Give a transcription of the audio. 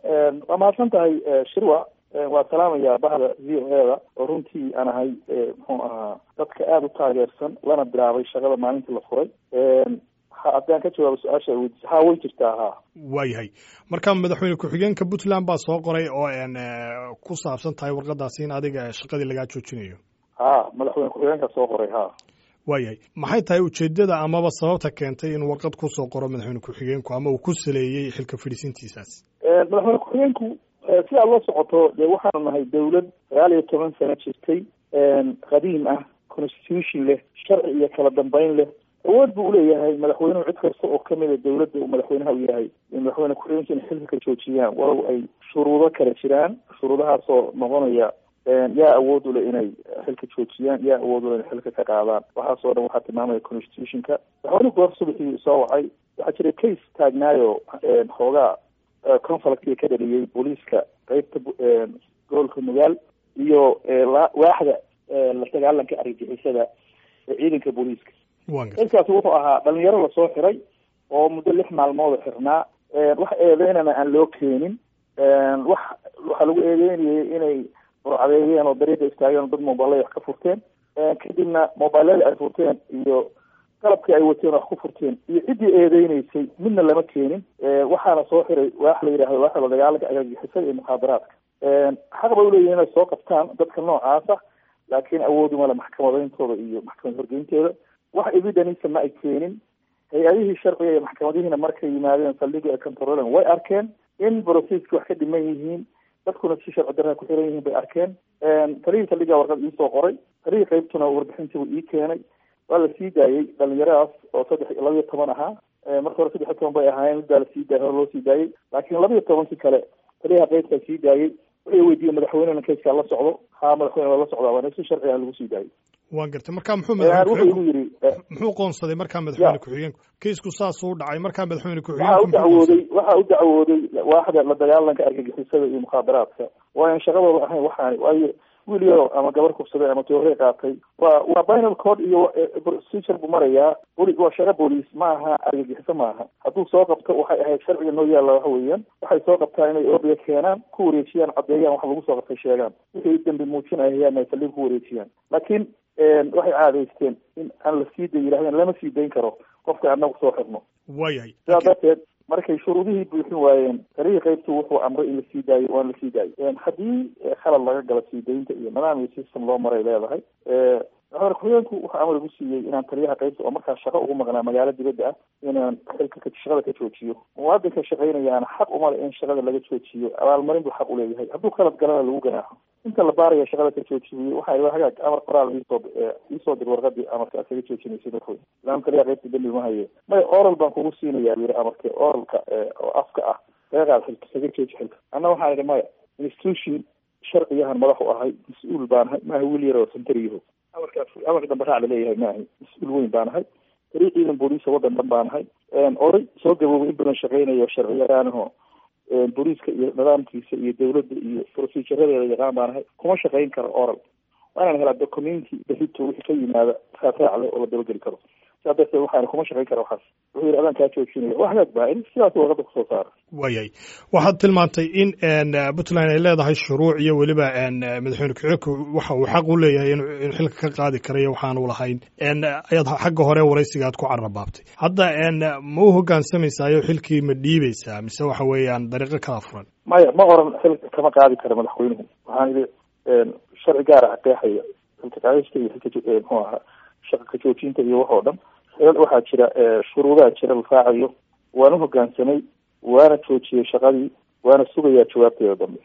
waa mahadsan tahay shirwa waa salaamaya bahda v o e da oo runtii aan ahay muxuu ahaa dadka aada u taageersan lana bilaabay shaqada maalintii la furay haddaan ka jawaabo su-aasha weydiisa ha way jirtaa ha waayahay marka madaxweyne ku-xigeenka puntland baa soo qoray oo ku saabsan tahay warqadaasi in adiga shaqadii lagaa joojinayo ha madaxweyne ku-xigeenka soo qoray ha waayahay maxay tahay ujeedada amaba sababta keentay inuu warqad kusoo qoro madaxweyne ku-xigeenku ama uu ku saleeyey xilka fadhiisintiisaas madaxweyne ku-xigeenku si aad la socoto dee waxaanu nahay dawlad sagaal iyo toban sano jirtay qadiim ah constitution leh sharci iyo kala dambeyn leh awood buu uleeyahay madaxweynuhu cid kasta oo kamida dawladda uu madaxweynaha u yahay madaxweyne ku-xigeenka inay xilka ka joojiyaan walow ay shuruudo kale jiraan shuruudahaasoo noqonaya yaa awood ule inay xilka joojiyaan yaa awood ule inay xilka ka qaadaan waxaasoo dhan waxaa tilmaamaya constitutionka madaxweynuhu goor subaxii soo wacay waxaa jira case taagnaayo xoogaa conflictka ka dhaliyey booliiska qeybta gobolka nugaal iyo waaxda la dagaalanka argagixisada ee ciidanka booliiska kaskaasi wuxuu ahaa dhalinyaro lasoo xiray oo muddo lix maalmood xirnaa wax eedeynana aan loo keenin wax waxaa lagu eedeynayay inay burcadeeyeen oo dariiqa istaageen oo dad mobilada wax ka furteen kadibna mobilada ay furteen iyo qalabkii ay wateen wax ku furteen iyo ciddii eedeyneysay midna lama keenin waxaana soo xiray waax la yidhahdo waaxda la dagaalanka argagixisada iyo mukhaadaraadka xaq bay uleeyihin inay soo qabtaan dadka noocaasa laakiin awooduma le maxkamadeyntooda iyo maxkamad horgeynteeda wax evidenisa ma ay keenin hay-adihii sharciga iyo maxkamadihiina markay yimaadeen saldhigii ay controlen way arkeen in brocesski wax ka dhiman yihiin dadkuna si sharci darraa ku xiran yihiin bay arkeen talihii saldhigaa warqad iisoo qoray talihii qeybtuna warbixintii uu ii keenay waa la sii daayey dhalinyaradaas oo saddex laba iyo toban ahaa marka hore saddex iyo toban bay ahaayeen midbaa lasii daayay hore loo sii daayey laakiin laba iyo tobankii kale taliyaha qeybtaa sii daayey wuxuu weydiiyey madaxweynena kayskaa la socdo haa madaxweyne waa la socdaa waana si sharciga lagu sii daayey waan gartay marka muxuu wuxuu igu yidhi muxuu qoonsaday markaa madaxweyne ku-xigeenku kaysku saasuu u dhacay markaa madaxweyne waxaa u dacwooday waxaa u dacwooday waaxda la dagaalanka argagixisada iyo mukhaadaraadka waayan shaqadooda ahayn waxaani waayo wiil yaro ama gabar kubsaday ama toorey qaatay waa waa binal code iyo procedure buu marayaa boli waa shaqo booliis ma aha argagixiso maaha hadduu soo qabto waxay ahayd sharciga noo yaalla waxa weeyaan waxay soo qabtaan inay ordiga keenaan ku wareejiyaan caddeeyaan waxa lagu soo qabtay sheegaan wixii dambi muujinayaan ay saldhiga ku wareejiyaan laakiin waxay caadaysteen in aan la sii day yidhahdeen lama sii dayn karo qofka anagu soo xirno waayahay sidaa darteed markay shuruudihii buuxin waayeen talihii qeybtu wuxuu amray in la sii daayo waana la sii daayay haddii khalad laga gala sii daynta iyo nidaam iyo system loo maray leedahay madaxweyne ku-xigeenku wuxuu amar igu siiyey inaan taliyaha qeybta oo markaa shaqo ugu maqnaa magaalo dibadda ah inaan xilka shaqada ka joojiyo muwaadinka shaqaynayaana xaq umale in shaqada laga joojiyo abaalmarin buu xaq uleeyahay hadduu khalad galana lagu ganaaxo inta la baaraya shaqada ka joojiyo waxaa hagaag amar qoraal iisoo iisoo dir warqadii amarka aad kaga joojinaysa dadweyne islaam taliyaha qeybta dembi ma haye maya oral baan kugu siinaya yiri amarka oralka oo afka ah kaga qaad xilka kaga jooji xilka anna waxaan idhi maya institution sharciyahan madax u ahay mas-uul baan ahay maaha wiil yar oo santariyaho amarkaas amarka dambe raac laleeyahay ma ahay mas-uul weyn baan ahay tari ciidan booliisa waddan dhan baan ahay oday soo gaboobay in badan shaqeynayo sharci yaqaanaho booliiska iyo nidaamkiisa iyo dawladda iyo proceduradeeda yaqaan baan ahay kuma shaqeyn karo oral waa inaan helaa documenti berito wixii ka yimaada raacle oo la dabageli karo sidaa darteed waxaana kuma shaqeyn kara waxaas wuxuu yidhi adaan kaa joojinaya waa hagaag baa in sidaas warqada kusoo saara waayahay waxaad tilmaantay in puntland ay leedahay shuruuc iyo weliba madaxweyne ku-xigeenku waxa uu xaq u leeyahay in xilka ka qaadi karayo waxaanu lahayn ayaad xagga hore waraysiga aad ku carabaabtay hadda ma u hogaansamaysayo xilkii ma dhiibaysaa mise waxa weeyaan dariiqo kala furan maya ma oran xilka kama qaadi kara madaxweynuhu waxaan idhi sharci gaar ah qeexaya xilka qaadista iyo xilka muxuu ahaa shaqa ka joojinta iyo wax oo dhan waxaa jira shuruudaha jira la raacayo waana hogaansamay waana joojiyey shaqadii waana sugayaa jawaabteeda dambe